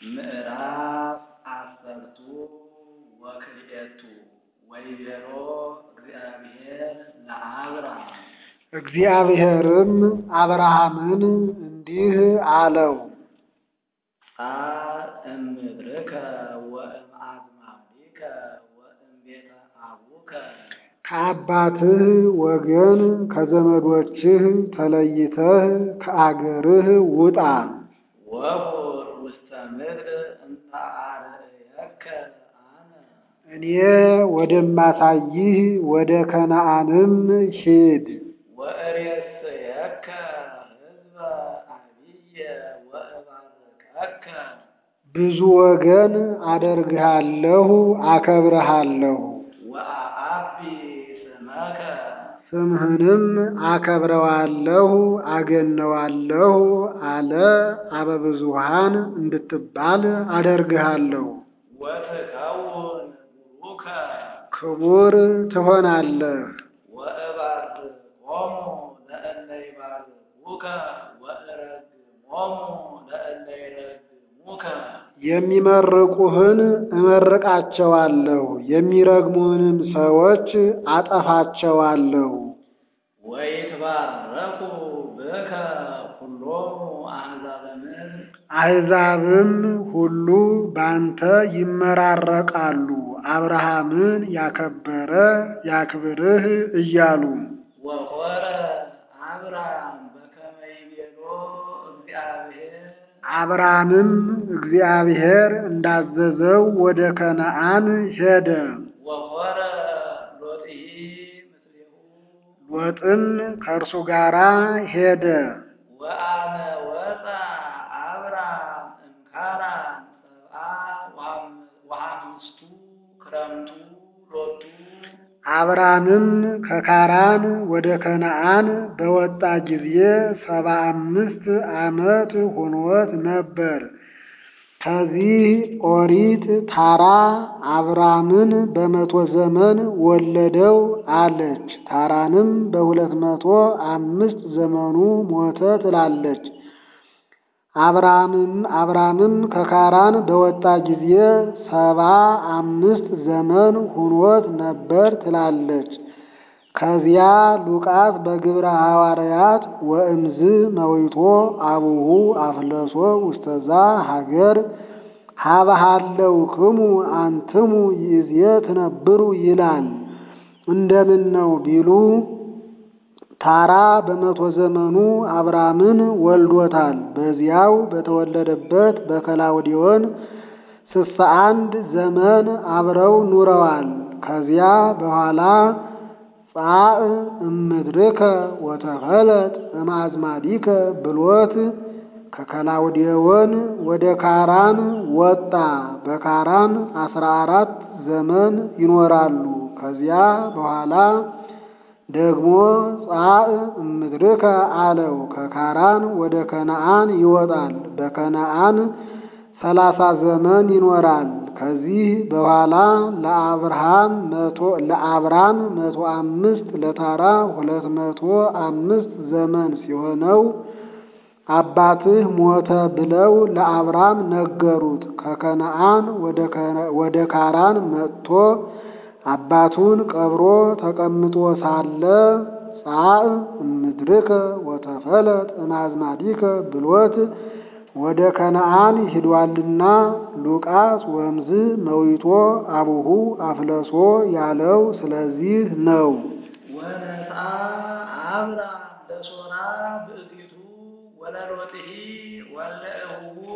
ምዕራፍ አሰርቱ ወክልኤቱ ወይቤሎ እግዚአብሔር ለአብርሃም እግዚአብሔርም አብርሃምን እንዲህ አለው፣ ጻእ እምድርከ ወእምአዝማዲከ ወእምቤተ አቡከ ከአባትህ ወገን ከዘመዶችህ ተለይተህ ከአገርህ ውጣ። ወሁር ውስተ ምድር እንተ አርእየከ አነ እኔ ወደማሳይህ ወደ ከነዓንም ሂድ። ወእሬስየከ ሕዝበ አብየ ወእባርከከ ብዙ ወገን አደርግሃለሁ፣ አከብረሃለሁ፣ ወአአቢ ስመከ ስምህንም አከብረዋለሁ፣ አገነዋለሁ አለ። አበብዙሃን እንድትባል አደርግሃለሁ፣ ወትከውን ቡሩከ ክቡር ትሆናለህ። ወእባርኮሙ ለእለ ይባርኩከ ወእረግሞሙ ለእለ ይረግሙከ የሚመርቁህን እመርቃቸዋለሁ፣ የሚረግሙንም ሰዎች አጠፋቸዋለሁ። ወይትባረኩ ብከ ኩሎሙ አሕዛበ ምድር አሕዛብም ሁሉ ባንተ ይመራረቃሉ። አብርሃምን ያከበረ ያክብርህ እያሉ ወሖረ አብርሃም በከመ ይቤሎ እግዚአብሔር አብርሃምም እግዚአብሔር እንዳዘዘው ወደ ከነዓን ሄደ። ወሖረ ሎጥሂ ምስሌሁ ሎጥም ከእርሱ ጋር ሄደ። ወአነ ወፃ አብርሃም እምካራን ሰብአ ወሐምስቱ ክረምቱ ሎቱ አብርሃምም ከካራን ወደ ከነዓን በወጣ ጊዜ ሰባ አምስት ዓመት ሆኖት ነበር። ከዚህ ኦሪት ታራ አብራምን በመቶ ዘመን ወለደው አለች። ታራንም በሁለት መቶ አምስት ዘመኑ ሞተ ትላለች። አብራምም አብራምም ከካራን በወጣ ጊዜ ሰባ አምስት ዘመን ሁኖት ነበር ትላለች። ከዚያ ሉቃስ በግብረ ሐዋርያት ወእምዝ መዊቶ አቡሁ አፍለሶ ውስተዛ ሀገር ሀበሃለው ክሙ አንትሙ ይእዜ ትነብሩ ይላል። እንደምን ነው ቢሉ ታራ በመቶ ዘመኑ አብራምን ወልዶታል። በዚያው በተወለደበት በከላውዲዮን ስልሳ አንድ ዘመን አብረው ኑረዋል። ከዚያ በኋላ ጻእ እምድርከ ወተፈለጥ እምአዝማዲከ ብሎት ከከላውዴዎን ወደ ካራን ወጣ። በካራን አስራ አራት ዘመን ይኖራሉ። ከዚያ በኋላ ደግሞ ጻእ እምድርከ አለው። ከካራን ወደ ከነዓን ይወጣል። በከነዓን ሰላሳ ዘመን ይኖራል። ከዚህ በኋላ ለአብርሃም መቶ ለአብራም መቶ አምስት ለታራ ሁለት መቶ አምስት ዘመን ሲሆነው አባትህ ሞተ ብለው ለአብራም ነገሩት። ከከነዓን ወደ ካራን መጥቶ አባቱን ቀብሮ ተቀምጦ ሳለ ጻእ እምድርከ ወተፈለጥ እምአዝማዲከ ብሎት ወደ ከነዓን ሂዷልና ሉቃስ ወምዝ መዊቶ አቡሁ አፍለሶ ያለው ስለዚህ ነው። ወነስአ አብራም ለሶራ ብእሲቱ ወለሎጥሂ ወለእሁሁ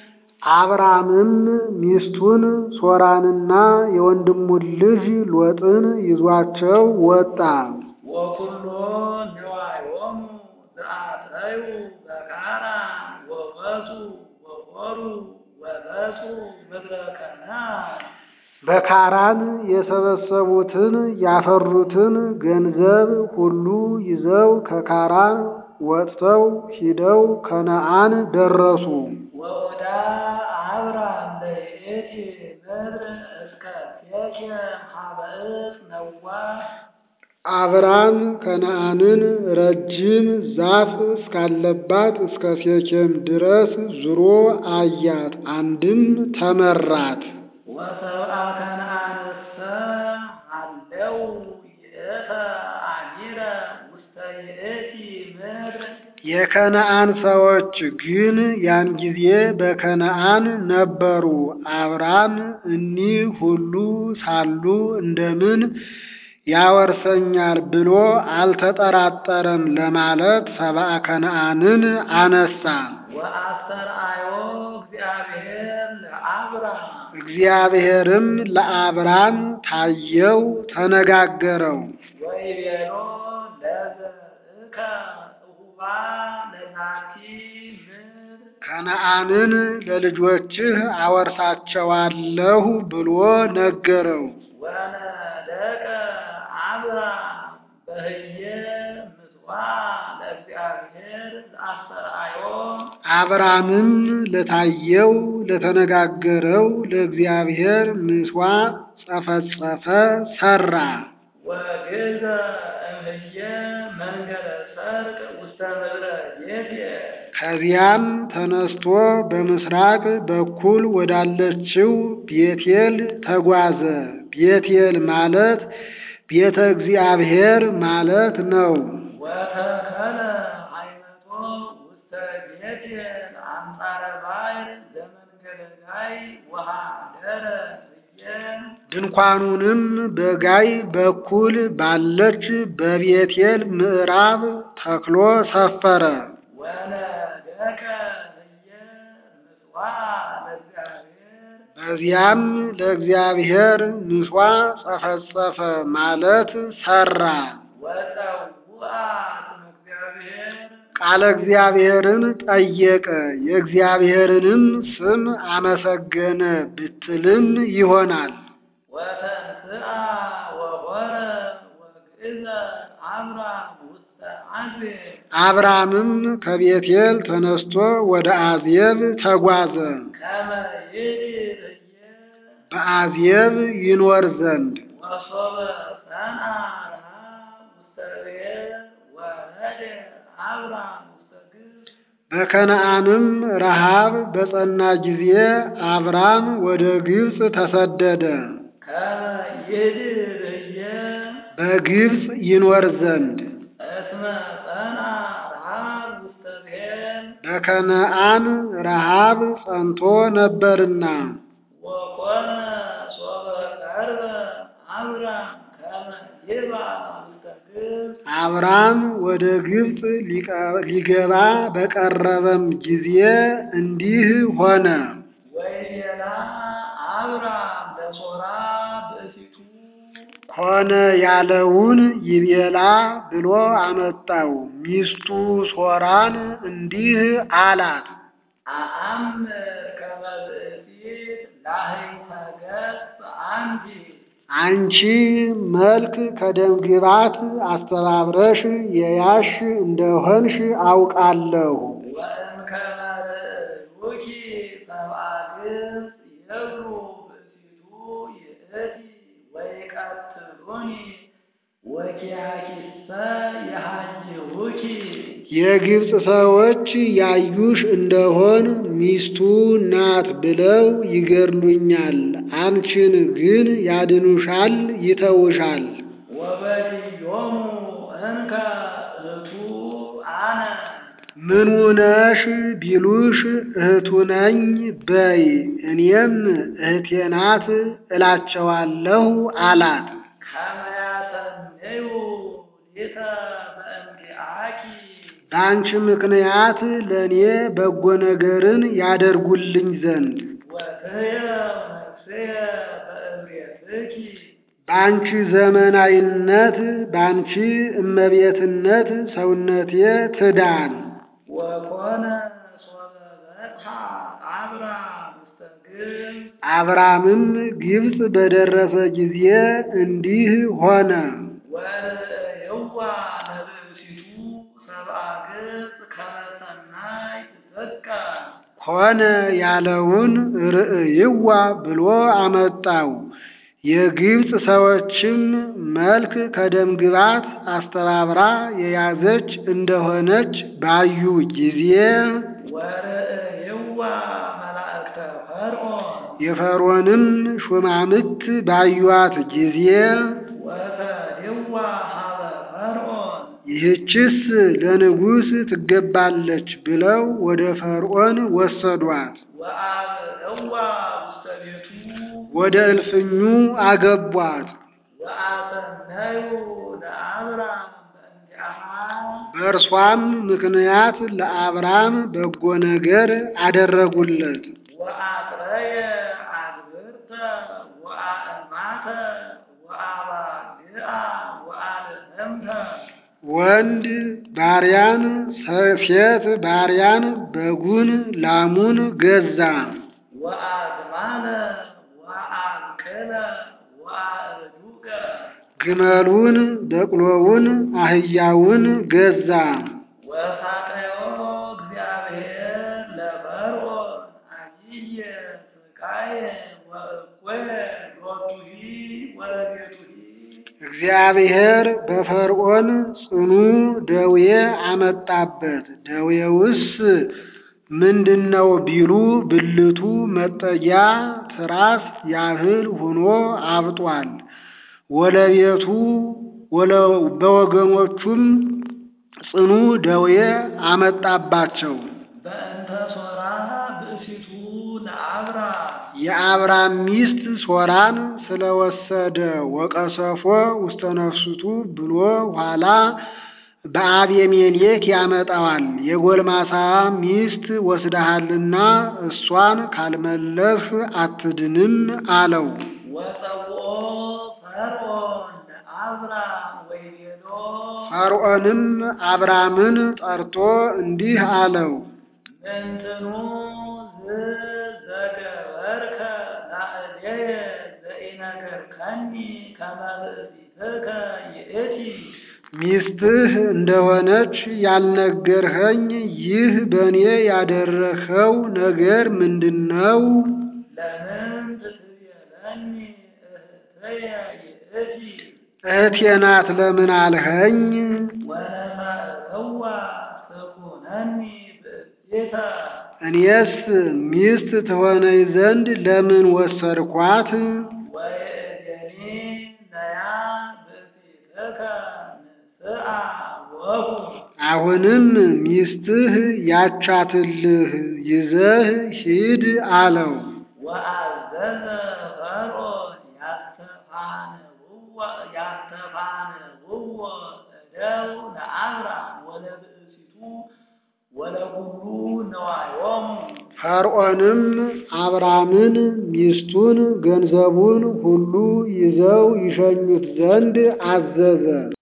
አብራምም ሚስቱን ሶራንና የወንድሙን ልጅ ሎጥን ይዟቸው ወጣ። ወኩሎ ንዋዮሙ ዘአተዩ በካራን ወበሱ ወሖሩ ወበሱ ምድረ ከነዓን በካራን የሰበሰቡትን ያፈሩትን ገንዘብ ሁሉ ይዘው ከካራን ወጥተው ሂደው ከነዓን ደረሱ። ወወዳ አብራም ለይእቲ ምድር እስከ ሴኬም ሀበ ዕፅ ነዋሕ አብራም ከነዓንን ረጅም ዛፍ እስካለባት እስከ ሴኬም ድረስ ዙሮ አያት፣ አንድም ተመራት። ወሰብአ ከነዓንሰ ሀለው ይእተ አሚረ ውስተ ይእቲ ምድር የከነዓን ሰዎች ግን ያን ጊዜ በከነዓን ነበሩ። አብራም እኒህ ሁሉ ሳሉ እንደምን ያወርሰኛል ብሎ አልተጠራጠረም ለማለት ሰብአ ከነዓንን አነሳ። ወአስተርአዮ እግዚአብሔር ለአብራም እግዚአብሔርም ለአብራም ታየው፣ ተነጋገረው። ወይቤሎ ለዘርእከ እሁባ ለዛቲ ምድር ከነዓንን ለልጆችህ አወርሳቸዋለሁ ብሎ ነገረው። ወነደቀ አብራም በህየ ምጽዋዕ ለእግዚአብሔር ለአስተርአዮ አብራምም ለታየው ለተነጋገረው ለእግዚአብሔር ምሥዋዕ ጸፈጸፈ፣ ሰራ። ወግዘ እምህየ መንገደ ሰርቅ ውስተ ምድረ ቤቴል ከዚያም ተነስቶ በምስራቅ በኩል ወዳለችው ቤቴል ተጓዘ። ቤቴል ማለት ቤተ እግዚአብሔር ማለት ነው። ወተከለ ሃይመቶ ውስተ ቤቴል አንጻረ ባሕር ዘመንገደ ጋይ ወሃደረ ህየ ድንኳኑንም በጋይ በኩል ባለች በቤቴል ምዕራብ ተክሎ ሰፈረ። ወነደቀ ህየ ምጽዋዕ ለእግዚአብሔር በዚያም ለእግዚአብሔር ምሥዋዕ ጸፈጸፈ ማለት ሰራ። ወጸውዐ ስመ እግዚአብሔር ቃለ እግዚአብሔርን ጠየቀ፣ የእግዚአብሔርንም ስም አመሰገነ ብትልም ይሆናል። ወተንሥአ ወሖረ ወግእዘ አብራም ውስተ አዜብ አብራምም ከቤቴል ተነስቶ ወደ አዜብ ተጓዘ፣ ከመ ይድር ህየ በአዜብ ይኖር ዘንድ። ወሶበ ሰንአ ረሃብ ውስተ ብሔር ወረደ አብራም ውስተ ግብፅ በከነዓንም ረሃብ በጸና ጊዜ አብራም ወደ ግብፅ ተሰደደ፣ ከመ ይድር ህየ በግብፅ ይኖር ዘንድ። እስመ ጸንአ ረሃብ ውስተ ብሔር በከነዓን ረሃብ ጸንቶ ነበርና። ወኮነ ሶበ ቀርበ አብራም ከመ ይብአ ውስተ ግብፅ አብራም ወደ ግብፅ ሊቀ- ሊገባ በቀረበም ጊዜ እንዲህ ሆነ። ወይቤላ አብራም ለሶራ ብእሲቱ ሆነ ያለውን ይቤላ ብሎ አመጣው። ሚስቱ ሶራን እንዲህ አላት፣ አአምር ከመ ብእሲት ላህይተ ገጽ አንቲ አንቺ መልክ ከደም ግባት አስተባብረሽ የያሽ እንደሆንሽ አውቃለሁ። ወእምከመ ርእዩኪ ሰብአ ግብፅ ይብሉ ብእሲቱ ይእቲ ወይቀትሉኒ ወኪያኪሰ የሃይሁኪ የግብፅ ሰዎች ያዩሽ እንደሆን ሚስቱ ናት ብለው ይገድሉኛል፣ አንቺን ግን ያድኑሻል፣ ይተውሻል። ወበድዮሙ እንከ እቱ አነ ምኑ ነሽ ቢሉሽ እህቱ ነኝ በይ፣ እኔም እህቴ ናት እላቸዋለሁ አላት። ከመ ያሰምዩ ሊተ በእምቢአኪ በአንቺ ምክንያት ለእኔ በጎ ነገርን ያደርጉልኝ ዘንድ ወትየ ነፍስየ በእምሬትኪ በአንቺ ዘመናዊነት በአንቺ እመቤትነት ሰውነቴ ትዳን። ወኮነ ሶበ በጽሐ አብራም ውስተ ግብፅ አብራምም ግብፅ በደረሰ ጊዜ እንዲህ ሆነ። ወርእይዋ ለብእሲቱ ሰብአ ገጽ ከመ ሰናይ ትሰቃ ሆነ ያለውን ርእይዋ ብሎ አመጣው። የግብፅ ሰዎችም መልክ ከደም ግባት አስተባብራ የያዘች እንደሆነች ባዩ ጊዜ ወርእይዋ መላእክተ ፈርዖን የፈርዖንም ሹማምት ባዩዋት ጊዜ ወሰድዋ ሀበ ፈርዖን ይህችስ ለንጉሥ ትገባለች ብለው ወደ ፈርዖን ወሰዷት። ወአብእዋ ውስተ ቤቱ ወደ እልፍኙ አገቧት። ወአሰነዩ ለአብራም በእንዲአሃ በእርሷም ምክንያት ለአብራም በጎ ነገር አደረጉለት። ወአጥረየ አግብርተ ወአእማተ ወአባግዓ ወአልህምተ ወንድ ባሪያን፣ ሴት ባሪያን፣ በጉን፣ ላሙን ገዛ። ወአዝማነ ወአብቅለ ወአእዱገ ግመሉን፣ በቅሎውን፣ አህያውን ገዛ። ወሳቀዮ እግዚአብሔር ለፈርዖን አብየ ስቃየ ወእኩየ ሎቱሂ ወለቤቱሂ እግዚአብሔር በፈርዖን ጽኑ ደዌ አመጣበት። ደዌውስ ምንድነው ቢሉ ብልቱ መጠጊያ ትራስ ያህል ሆኖ አብጧል። ወለቤቱ ወለ- በወገኖቹም ጽኑ ደዌ አመጣባቸው። በእንተ ሶራ ብእሲቱ ለአብራም የአብራም ሚስት ሶራን ስለወሰደ ወቀሰፎ ውስተ ነፍስቱ ብሎ ኋላ በአቤሜሌክ ያመጣዋል። የጎልማሳ ሚስት ወስደሃልና እሷን ካልመለስ አትድንም አለው። ወፀውኦ ፈርዖን ለአብራም ወይቤሎ ፈርዖንም አብራምን ጠርቶ እንዲህ አለው፣ ምንትኑ ዝዘገበርከ ላዕሌየ ዘኢነገርከኒ ከመ ብእሲትከ ይእቲ ሚስትህ እንደሆነች ያልነገርኸኝ ይህ በእኔ ያደረኸው ነገር ምንድን ነው? ለምን ትትቤለኒ እህትየ ይእቲ እህቴ ናት ለምን አልኸኝ? ወለማእከዋ ትኩነኒ ብእሲተ እኔስ ሚስት ትሆነኝ ዘንድ ለምን ወሰድኳት? ወይእዜኒ ነያ ብእሲትከ ንስአ ወኩን አሁንም ሚስትህ ያቻትልህ ይዘህ ሂድ አለው። ወአዘዘ ፈርዖን ያስተፋንውዎ ያስተፋንውዎ እደው ለአብራም ወለብእሲቱ ወለኩሉ ነዋዮሙ ፈርዖንም አብራምን ሚስቱን ገንዘቡን ሁሉ ይዘው ይሸኙት ዘንድ አዘዘ።